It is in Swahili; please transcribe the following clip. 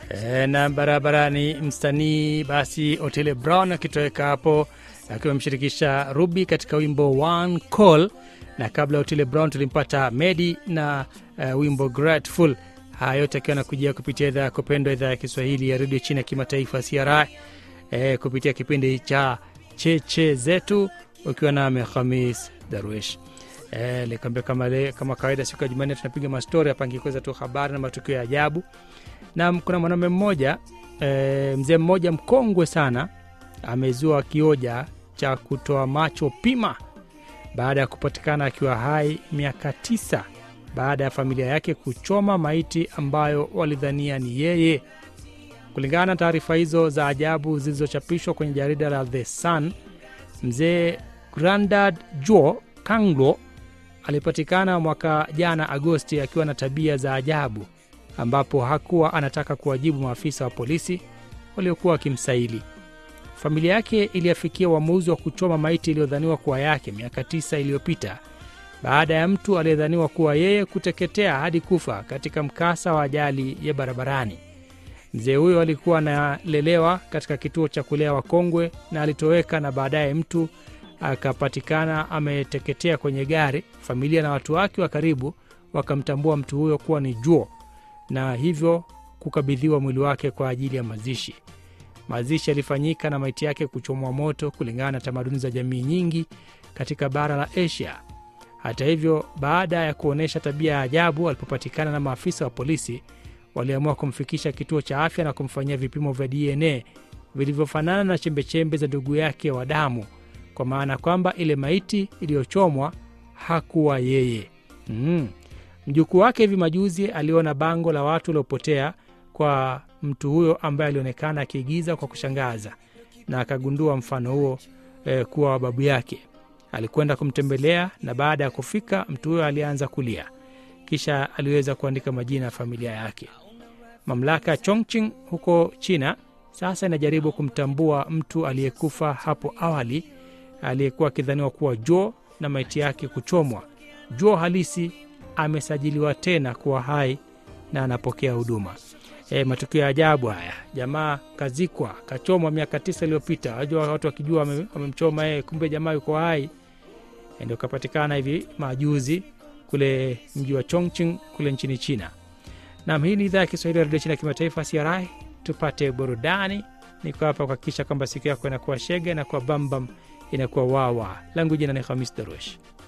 E, na barabarani msanii basi Otile Brown akitoweka hapo akiwa amemshirikisha Ruby katika wimbo One Call, na kabla ya Otile Brown tulimpata Medi na uh, wimbo Grateful. Haya yote akiwa nakujia kupitia idhaa ya kupendwa, idhaa ya Kiswahili ya redio chini ya kimataifa CRI, e, kupitia kipindi cha cheche zetu ukiwa nami Khamis Darwish. E, likwambia kama, le, kama kawaida siku ya Jumanne tunapiga mastori hapa ngikuweza tu habari na matukio ya ajabu na kuna mwanaume mmoja e, mzee mmoja mkongwe sana amezua kioja cha kutoa macho pima baada ya kupatikana akiwa hai miaka tisa baada ya familia yake kuchoma maiti ambayo walidhania ni yeye. Kulingana na taarifa hizo za ajabu zilizochapishwa kwenye jarida la The Sun, mzee Grandad Joe Kanglo alipatikana mwaka jana Agosti akiwa na tabia za ajabu ambapo hakuwa anataka kuwajibu maafisa wa polisi waliokuwa wakimsaili. Familia yake iliafikia uamuzi wa kuchoma maiti iliyodhaniwa kuwa yake miaka tisa iliyopita baada ya mtu aliyedhaniwa kuwa yeye kuteketea hadi kufa katika mkasa wa ajali ya barabarani. Mzee huyo alikuwa analelewa katika kituo cha kulea wakongwe na alitoweka, na baadaye mtu akapatikana ameteketea kwenye gari. Familia na watu wake wa karibu wakamtambua mtu huyo kuwa ni Juo na hivyo kukabidhiwa mwili wake kwa ajili ya mazishi. Mazishi yalifanyika na maiti yake kuchomwa moto kulingana na tamaduni za jamii nyingi katika bara la Asia. Hata hivyo, baada ya kuonyesha tabia ya ajabu, alipopatikana na maafisa wa polisi, waliamua kumfikisha kituo cha afya na kumfanyia vipimo vya DNA vilivyofanana na chembechembe za ndugu yake wa damu, kwa maana kwamba ile maiti iliyochomwa hakuwa yeye. mm. Mjukuu wake hivi majuzi aliona bango la watu waliopotea kwa mtu huyo ambaye alionekana akiigiza kwa kushangaza na akagundua mfano huo eh, kuwa wa babu yake. Alikwenda kumtembelea na baada ya kufika, mtu huyo alianza kulia, kisha aliweza kuandika majina ya familia yake. Mamlaka ya Chongqing huko China sasa inajaribu kumtambua mtu aliyekufa hapo awali aliyekuwa akidhaniwa kuwa Joe na maiti yake kuchomwa. Joe halisi amesajiliwa tena kuwa hai na anapokea huduma. E, matukio ya ajabu haya. Jamaa kazikwa kachomwa miaka tisa iliyopita, wajua watu wakijua wamemchoma yeye, kumbe jamaa yuko hai. E, ndio kapatikana hivi majuzi kule mji wa Chongqing kule nchini China. Nam, hii ni idhaa ya Kiswahili ya redio China ya kimataifa CRI. Tupate burudani. Niko hapa kuhakikisha kwamba siku yako inakuwa shege, inakuwa bambam, inakuwa wawa. Langu jina ni Hamis Darush.